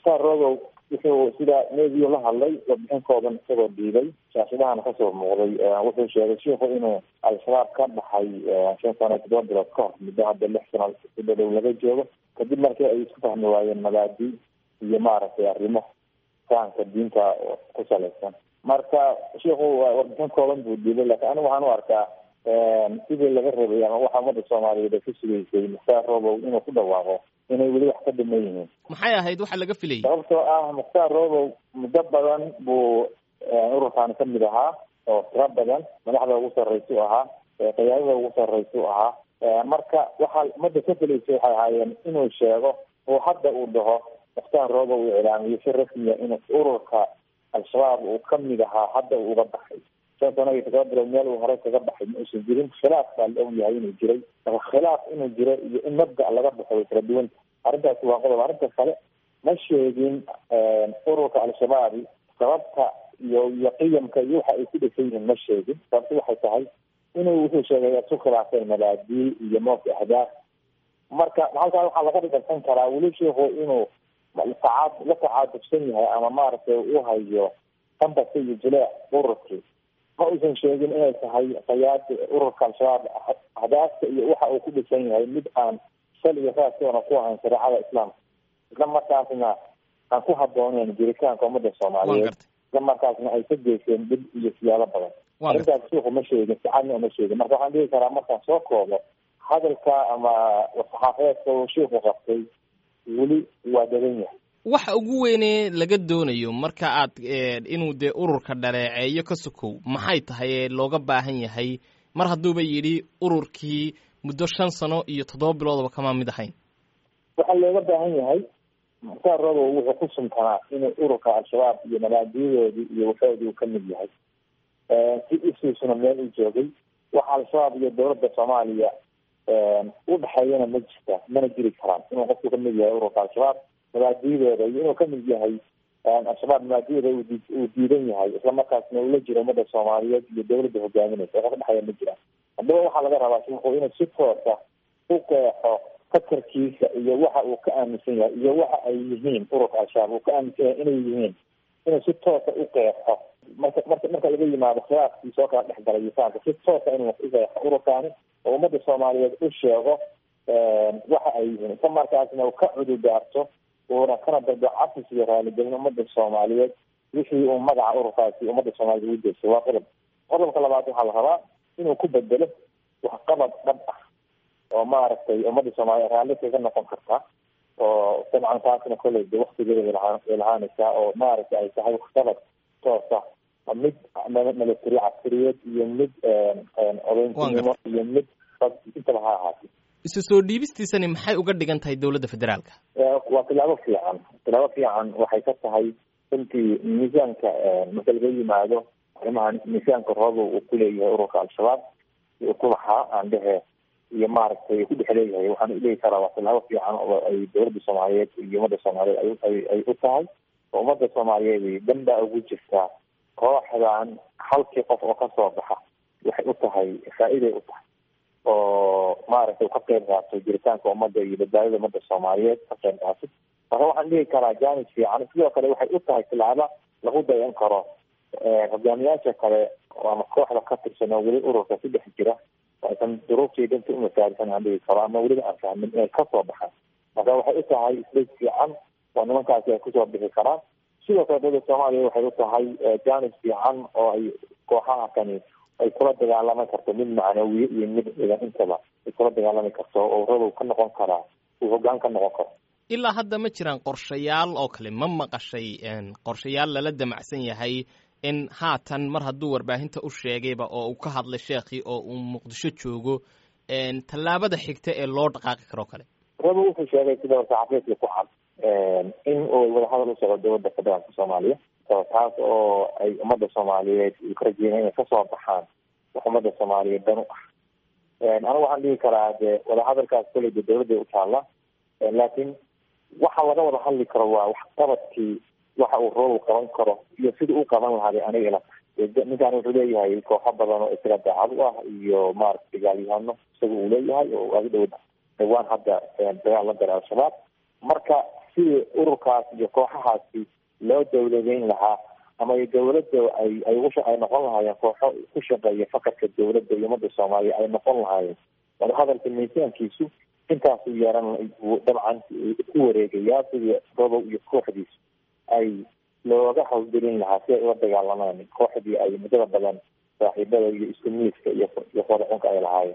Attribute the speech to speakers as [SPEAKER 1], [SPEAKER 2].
[SPEAKER 1] mukhtaar rogow wuxuu sida nebiyo la hadlay warbixin kooban isagoo dhiibay shaashadahana kasoo muuqday wuxuu sheegay shiiku inuu al-shabaab ka baxay shan sano todoba bilood ka hor muddo hadda lix sano udhadhow laga joogo kadib markii ay isku fahmi waayeen mabaadi iyo maaragtay arrimo fahamka diinta ku salaysan marka shiiku warbixin kooban buu dhiibay laakiin anigu waxaan u arkaa sidii laga rabay ama waxa ummadda soomaaliyeed ay ku sugaysay mukhtaar robow inuu ku dhawaaqo inay weli wax ka dhiman yihiin
[SPEAKER 2] maxay ahayd waxa laga filayay
[SPEAKER 1] sababtoo ah mukhtaar robow muddo badan buu ururkaani kamid ahaa oo tiro badan madaxda ugu sarraysa u ahaa qiyaadada ugu sarraysa u ahaa marka waxaa ummadda ka filaysay waxay ahaayeen inuu sheego oo hadda uu dhaho mukhtaar robow uu iclaamiyo si rasmiya inuu ururka al-shabaab uu kamid ahaa hadda uu uga baxay shan sano iyo todoba bilood meel uu horey kaga baxay ma uusan jirin khilaaf baa la og yahay inuu jiray marka khilaaf inuu jiro iyo in mabda laga baxo way kala duwanta arrintaasi waa qodob arrinta kale ma sheegin ururka al-shabaabi sababta iyo iyo qiyamka iyo waxa ay ku dhisan yihiin ma sheegin sababta waxay tahay inuu wuxuu sheegay isu khilaafeen mabaadii iyo moofka ahdaaf marka halkaa waxaa laga dhigsan karaa weli sheikhu inuu tacaad la tacaadubsan yahay ama maaragtay u hayo tambasa iyo jileec ururkii ma uusan sheegin inay tahay qayaada ururka al-shabaab ahdaafta iyo waxa uu ku dhisan yahay mid aan sal iyo raaskoona ku ahayn shareecada islaamka isla markaasna aan ku habbooneyn jiritaanka ummadda soomaaliyeed isla markaasna ay ka geyseen dib iyo siyaalo badan arrintaas suuku ma sheegin sicadna uma sheegin marka waxaan dhihi karaa markaan soo koobo hadalka ama saxaafadeedka uu shiiku qabtay weli waa dadan yahay
[SPEAKER 2] waxa ugu weyne laga doonayo marka aad inuu dee ururka dhaleeceeyo ka sokow maxay tahay ee looga baahan yahay mar hadduuba yidhi ururkii muddo shan sano iyo toddoba biloodaba kama mid ahayn
[SPEAKER 1] waxaa looga baahan yahay mukhtaar robow wuxuu ku sumtanaa inuu ururka al-shabaab iyo mabaadiyadoodii iyo waxoodii uu kamid yahay si isiisuna meel u joogay waxa al-shabaab iyo dowladda soomaaliya u dhexeeyana ma jirta mana jiri karaan inuu qofku kamid yahay ururka al-shabaab mabaadiyadooda iyo inuu kamid yahay al-shabaab mabaadiyadooda uu diidan yahay isla markaasna ula jiro ummadda soomaaliyeed iyo dowladda hogaaminaysa waxa ka dhexeeya ma jiraan haddaba waxaa laga rabaa shiku inuu si toosa u qeexo fakarkiisa iyo waxa uu ka aaminsan yahay iyo waxa ay yihiin ururka al-shabaab uu ka aaminsan yahay inay yihiin inuu si toosa u qeexo marka marka marka laga yimaado khilaafkiisa oo kala dhexgalay yisaanka si toosa inuu u qeexo ururkaani oo ummadda soomaaliyeed u sheego waxa ay yihiin isla markaasna uu ka cududaarto uuna kana dalbo cafis iyo raaligelin ummadda soomaaliyeed wixii uu magaca ururkaasi ummadda soomaaliyed ugu jeestay waa qodob qodobka labaad waxaa la rabaa inuu ku bedelo waxqabad dhab ah oo maaragtay ummadda soomaaliyeed raalli kaga noqon karta oo dabcan taasna kolley de waktigeeda ay lahaanaysaa oo maaragtay ay tahay waxqabad toosa mid military caskariyeed iyo mid odayntinimo iyo mid intaba ha ahaatay
[SPEAKER 2] isu soo dhiibistiisani maxay uga dhigan tahay dowladda federaalka
[SPEAKER 1] waa tilaabo fiican tilaabo fiican waxay ka tahay runtii miisaanka marka laga yimaado arrimahan miisaanka roobow uu ku leeyahay ururka al-shabaab uu ku lahaa aan dhehe iyo maaragtay ku dhex leeyahay waxaan dhihi karaa waa tilaabo fiican oo ay dowladda soomaaliyeed iyo ummadda soomaaliyeed ay ay u tahay oo ummadda soomaaliyeed dan baa ugu jirtaa kooxdan halkii qof oo kasoo baxa waxay u tahay faa-iday u tahay oo maaragtay ka qeyb qaato jiritaanka ummadda iyo badbaadada ummadda soomaaliyeed ka qeyb qaato marka waxaan dhihi karaa jaanis fiican sidoo kale waxay u tahay tilaabo lagu dayan karo hogaamiyaasha kale ama kooxda ka tirsan oo weli ururka ku dhex jira aysan duruuftii danta umasaarisan aan dhihi karo ama weliba aan fahmin inay kasoo baxaan marka waxay u tahay isbeg fiican oo nimankaasi ay kusoo bixi karaan sidoo kale dowladda soomaaliya waxay u tahay jaanis fiican oo ay kooxaha kani ay kula dagaalami karto mid macnawiye iyo mid ciidan intaba ay kula dagaalami karto oo radow ka noqon karaa uu hoggaan ka noqon karo
[SPEAKER 2] ilaa hadda ma jiraan qorshayaal oo kale ma maqashay qorshayaal lala damacsan yahay in haatan mar hadduu warbaahinta u sheegayba oo uu ka hadlay sheekhii oo uu muqdisho joogo tallaabada xigta ee loo dhaqaaqi karoo kale
[SPEAKER 1] radow wuxuu sheegay sida saxafiidka ku cad in uu wadahadal u socdo dowladda federaalka soomaaliya taas oo ay ummadda soomaaliyeed ka rajeynaya inay kasoo baxaan wax ummadda soomaaliyeed dan u ah anigu waxaan dhihi karaa de wadahadalkaas koley de dowladda u taalla laakiin waxa laga wada hadli karo waa waxqabadkii waxa uu roobu qaban karo iyo sidii u qaban lahaa bay aniga ila tahay ninkan wuxuu leeyahay kooxo badan oo isaga daacad u ah iyo maarata dagaalyahano isaga uu leeyahay oo aga dhow dhawaan hadda dagaal la galay al-shabaab marka sidii ururkaas iyo kooxahaasi loo dawladeyn lahaa ama dawladda ay ay ugu ay noqon lahaayeen kooxo ku shaqeeya fakarka dawladda iyo ummadda soomaaliya ay noqon lahaayeen wadahadalka miisaankiisu intaasuu yeeran buu dabcan ku wareegayaa sidii robow iyo kooxdiisu ay looga hawlgelin lahaa si ay ula dagaalamaan kooxdii ay muddada badan saaxiibada iyo isku miiska iyo iyo qodaxunka ay lahaayeen